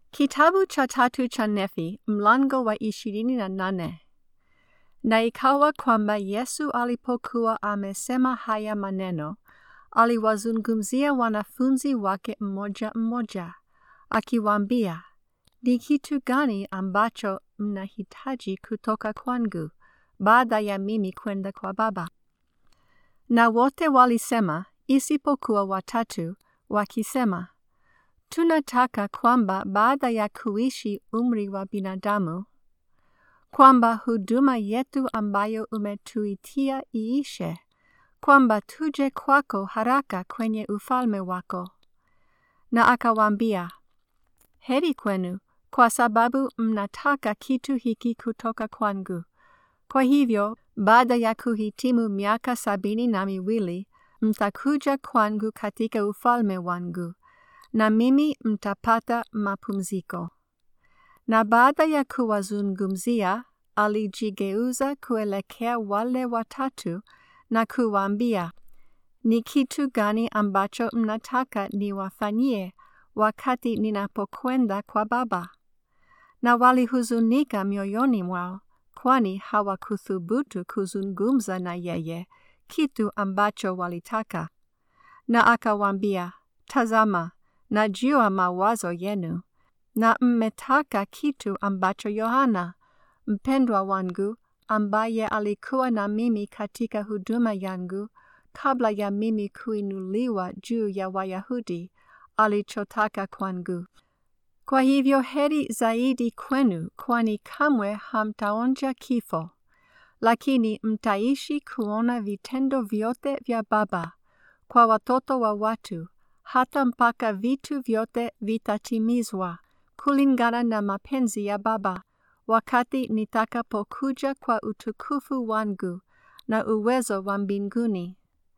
Kitabu cha tatu cha Nefi, mlango wa ishirini na nane. Na ikawa kwamba Yesu alipokuwa amesema haya maneno, aliwazungumzia wanafunzi wake mmoja mmoja, akiwaambia, ni kitu gani ambacho mnahitaji kutoka kwangu, baada ya mimi kwenda kwa Baba? Na wote walisema, isipokuwa watatu, wakisema, tunataka kwamba baada ya kuishi umri wa binadamu, kwamba huduma yetu ambayo umetuitia iishe, kwamba tuje kwako haraka kwenye ufalme wako. Na akawaambia, heri kwenu, kwa sababu mnataka kitu hiki kutoka kwangu. Kwa hivyo, baada ya kuhitimu miaka sabini na miwili, mtakuja kwangu katika ufalme wangu na mimi mtapata mapumziko. Na baada ya kuwazungumzia, alijigeuza kuelekea wale watatu na kuwaambia, ni kitu gani ambacho mnataka niwafanyie wakati ninapokwenda kwa Baba? Na walihuzunika mioyoni mwao, kwani hawakuthubutu kuzungumza na yeye kitu ambacho walitaka. Na akawaambia, tazama, najua mawazo yenu, na mmetaka kitu ambacho Yohana, mpendwa wangu, ambaye alikuwa na mimi katika huduma yangu, kabla ya mimi kuinuliwa juu ya Wayahudi, alichotaka kwangu. Kwa hivyo heri zaidi kwenu, kwani kamwe hamtaonja kifo, lakini mtaishi kuona vitendo vyote vya Baba kwa watoto wa watu, hata mpaka vitu vyote vitatimizwa kulingana na mapenzi ya Baba, wakati nitakapokuja kwa utukufu wangu na uwezo wa mbinguni.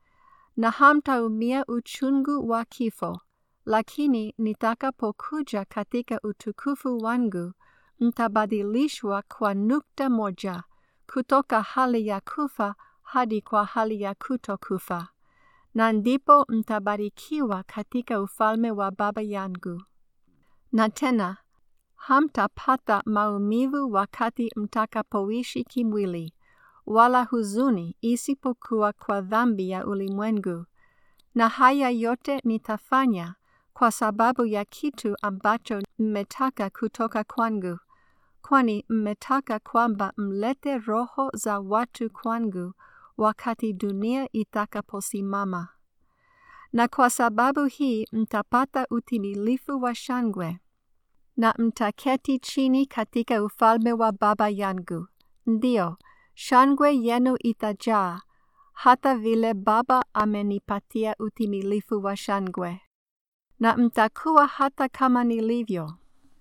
Na hamtaumia uchungu wa kifo, lakini nitakapokuja katika utukufu wangu, mtabadilishwa kwa nukta moja, kutoka hali ya kufa hadi kwa hali ya kutokufa na ndipo mtabarikiwa katika ufalme wa Baba yangu. Na tena hamtapata maumivu wakati mtakapoishi kimwili, wala huzuni isipokuwa kwa dhambi ya ulimwengu. Na haya yote nitafanya kwa sababu ya kitu ambacho mmetaka kutoka kwangu, kwani mmetaka kwamba mlete roho za watu kwangu wakati dunia itakaposimama. Na kwa sababu hii mtapata utimilifu wa shangwe, na mtaketi chini katika ufalme wa Baba yangu. Ndiyo, shangwe yenu itajaa, hata vile Baba amenipatia utimilifu wa shangwe. Na mtakuwa hata kama nilivyo,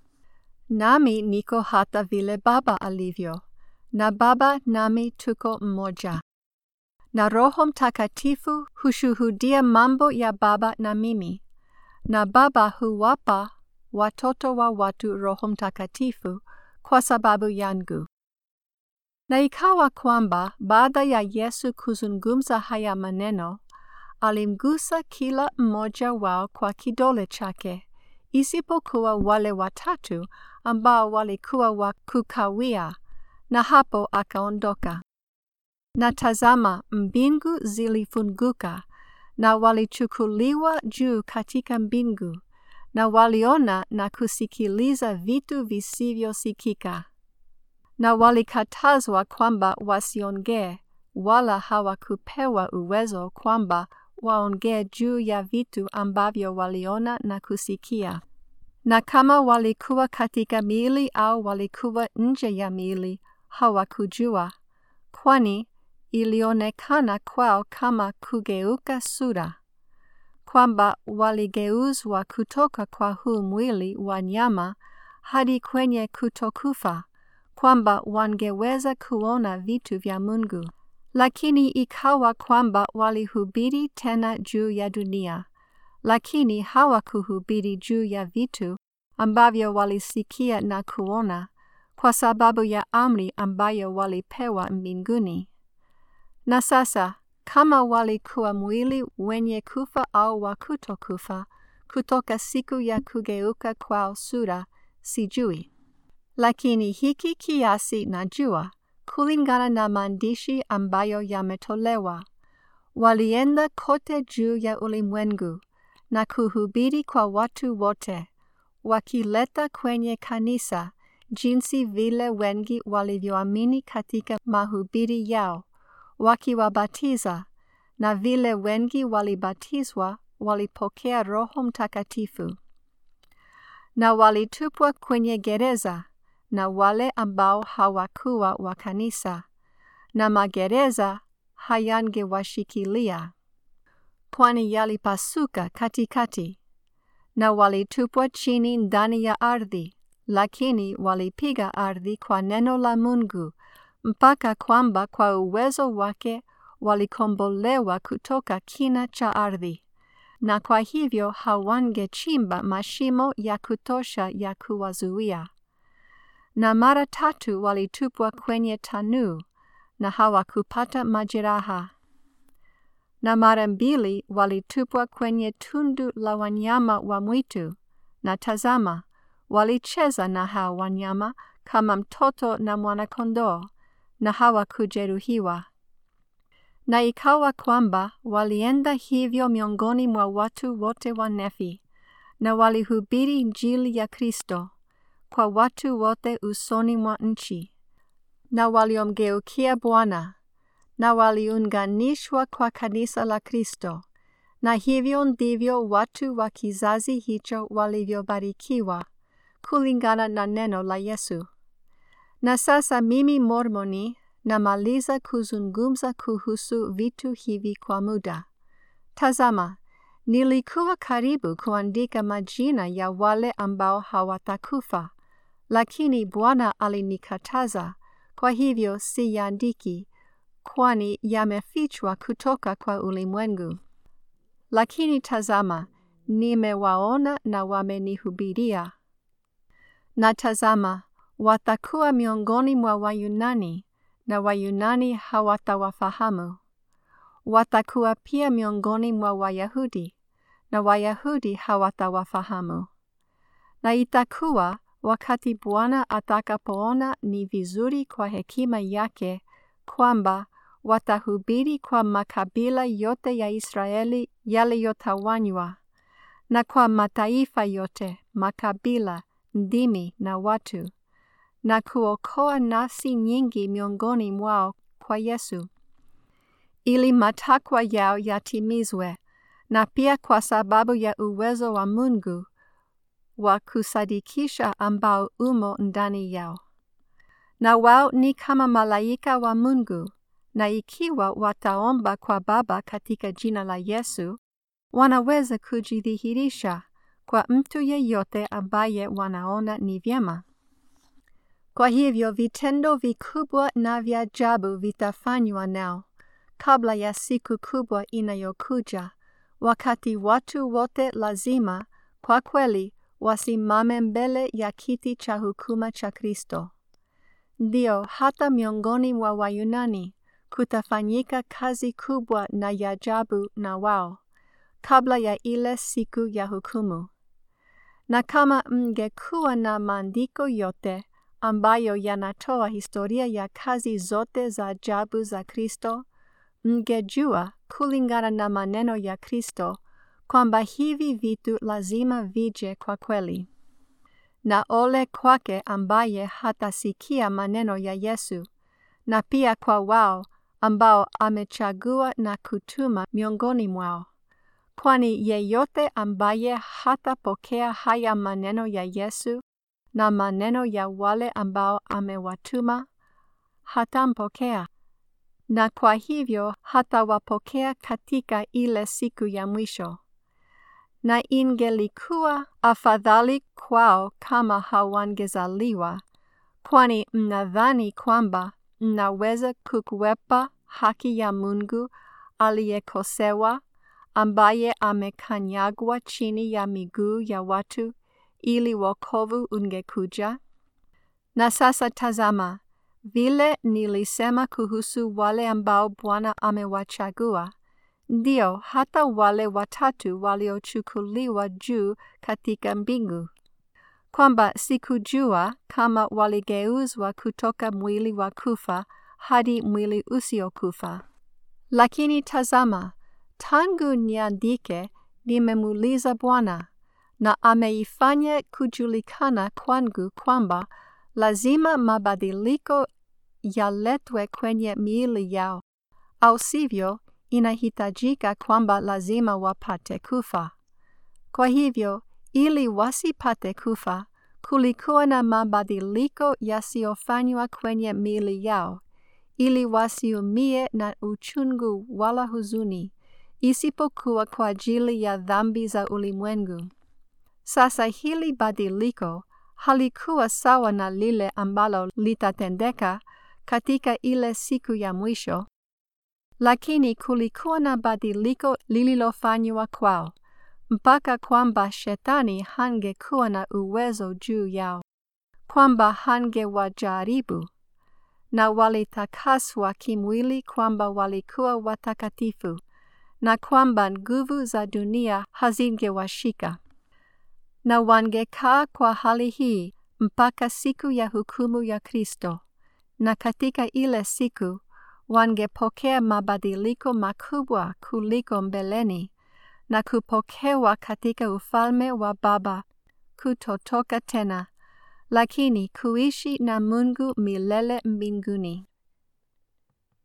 nami niko hata vile Baba alivyo, na Baba nami tuko mmoja na Roho Mtakatifu hushuhudia mambo ya Baba na mimi, na Baba huwapa watoto wa watu Roho Mtakatifu kwa sababu yangu. Na ikawa kwamba baada ya Yesu kuzungumza haya maneno, alimgusa kila mmoja wao kwa kidole chake, isipokuwa wale watatu ambao walikuwa wa kukawia, na hapo akaondoka. Na tazama, mbingu zilifunguka, na walichukuliwa juu katika mbingu, na waliona na kusikiliza vitu visivyosikika. Na walikatazwa kwamba wasiongee, wala hawakupewa uwezo kwamba waongee juu ya vitu ambavyo waliona na kusikia. Na kama walikuwa katika miili au walikuwa nje ya miili, hawakujua, kwani ilionekana kwao kama kugeuka sura, kwamba waligeuzwa kutoka kwa huu mwili wa nyama hadi kwenye kutokufa, kwamba wangeweza kuona vitu vya Mungu. Lakini ikawa kwamba walihubiri tena juu ya dunia, lakini hawakuhubiri juu ya vitu ambavyo walisikia na kuona, kwa sababu ya amri ambayo walipewa mbinguni. Na sasa kama walikuwa mwili wenye kufa au wa kutokufa, kutoka siku ya kugeuka kwao sura, sijui. Lakini hiki kiasi najua kulingana na maandishi ambayo yametolewa. Walienda kote juu ya ulimwengu na kuhubiri kwa watu wote, wakileta kwenye kanisa jinsi vile wengi walivyoamini katika mahubiri yao, wakiwabatiza na vile wengi walibatizwa walipokea Roho Mtakatifu. Na walitupwa kwenye gereza na wale ambao hawakuwa wa kanisa, na magereza hayangewashikilia, kwani yalipasuka katikati, na walitupwa chini ndani ya ardhi, lakini walipiga ardhi kwa neno la Mungu, mpaka kwamba kwa uwezo wake walikombolewa kutoka kina cha ardhi, na kwa hivyo hawangechimba mashimo ya kutosha ya kuwazuia. Na mara tatu walitupwa kwenye tanuu na hawakupata majeraha. Na mara mbili walitupwa kwenye tundu la wanyama wa mwitu, na tazama, walicheza na hao wanyama kama mtoto na mwana-kondoo, na hawakujeruhiwa. Na ikawa kwamba walienda hivyo miongoni mwa watu wote wa Nefi, na walihubiri Injili ya Kristo kwa watu wote usoni mwa nchi, na waliomgeukia Bwana, na waliunganishwa kwa kanisa la Kristo, na hivyo ndivyo watu wa kizazi hicho walivyobarikiwa kulingana na neno la Yesu. Na sasa mimi Mormoni namaliza kuzungumza kuhusu vitu hivi kwa muda. Tazama, nilikuwa karibu kuandika majina ya wale ambao hawatakufa, lakini Bwana alinikataza, kwa hivyo siyaandiki, kwani yamefichwa kutoka kwa ulimwengu. Lakini tazama, nimewaona na wamenihubiria. Na tazama, watakuwa miongoni mwa Wayunani, na Wayunani hawatawafahamu. Watakuwa pia miongoni mwa Wayahudi, na Wayahudi hawatawafahamu. Na itakuwa wakati Bwana atakapoona ni vizuri kwa hekima yake kwamba watahubiri kwa makabila yote ya Israeli yaliyotawanywa, na kwa mataifa yote, makabila, ndimi na watu, na kuokoa nafsi nyingi miongoni mwao kwa Yesu, ili matakwa yao yatimizwe, na pia kwa sababu ya uwezo wa Mungu wa kusadikisha ambao umo ndani yao. Na wao ni kama malaika wa Mungu, na ikiwa wataomba kwa Baba katika jina la Yesu, wanaweza kujidhihirisha kwa mtu yeyote ambaye wanaona ni vyema. Kwa hivyo vitendo vikubwa na vya ajabu vitafanywa nao kabla ya siku kubwa inayokuja, wakati watu wote lazima kwa kweli wasimame mbele ya kiti cha hukuma cha Kristo. Ndio, hata miongoni mwa Wayunani kutafanyika kazi kubwa na ya ajabu na wao kabla ya ile siku ya hukumu. Na kama mngekuwa na maandiko yote ambayo yanatoa historia ya kazi zote za ajabu za Kristo, mngejua kulingana na maneno ya Kristo kwamba hivi vitu lazima vije kwa kweli. Na ole kwake ambaye hatasikia maneno ya Yesu, na pia kwa wao ambao amechagua na kutuma miongoni mwao. Kwani yeyote ambaye hatapokea haya maneno ya Yesu na maneno ya wale ambao amewatuma, hatampokea, na kwa hivyo hatawapokea katika ile siku ya mwisho. Na ingelikuwa afadhali kwao kama hawangezaliwa, kwani mnadhani kwamba mnaweza kukwepa haki ya Mungu aliyekosewa, ambaye amekanyagwa chini ya miguu ya watu ili wokovu ungekuja. Na sasa tazama, vile nilisema kuhusu wale ambao Bwana amewachagua, ndio hata wale watatu waliochukuliwa juu katika mbingu. kwamba sikujua kama waligeuzwa kutoka mwili wa kufa hadi mwili usiokufa. Lakini tazama, tangu niandike, nimemuuliza Bwana, na ameifanya kujulikana kwangu kwamba lazima mabadiliko yaletwe kwenye miili yao, au sivyo inahitajika kwamba lazima wapate kufa. Kwa hivyo, ili wasipate kufa, kulikuwa na mabadiliko yasiyofanywa kwenye miili yao, ili wasiumie na uchungu wala huzuni, isipokuwa kwa ajili ya dhambi za ulimwengu. Sasa hili badiliko halikuwa sawa na lile ambalo litatendeka katika ile siku ya mwisho, lakini kulikuwa na badiliko lililofanywa kwao, mpaka kwamba shetani hangekuwa na uwezo juu yao, kwamba hangewajaribu, na walitakaswa kimwili kwamba walikuwa watakatifu, na kwamba nguvu za dunia hazingewashika na wangekaa kwa hali hii mpaka siku ya hukumu ya Kristo, na katika ile siku wangepokea mabadiliko makubwa kuliko mbeleni, na kupokewa katika ufalme wa Baba, kutotoka tena, lakini kuishi na Mungu milele mbinguni.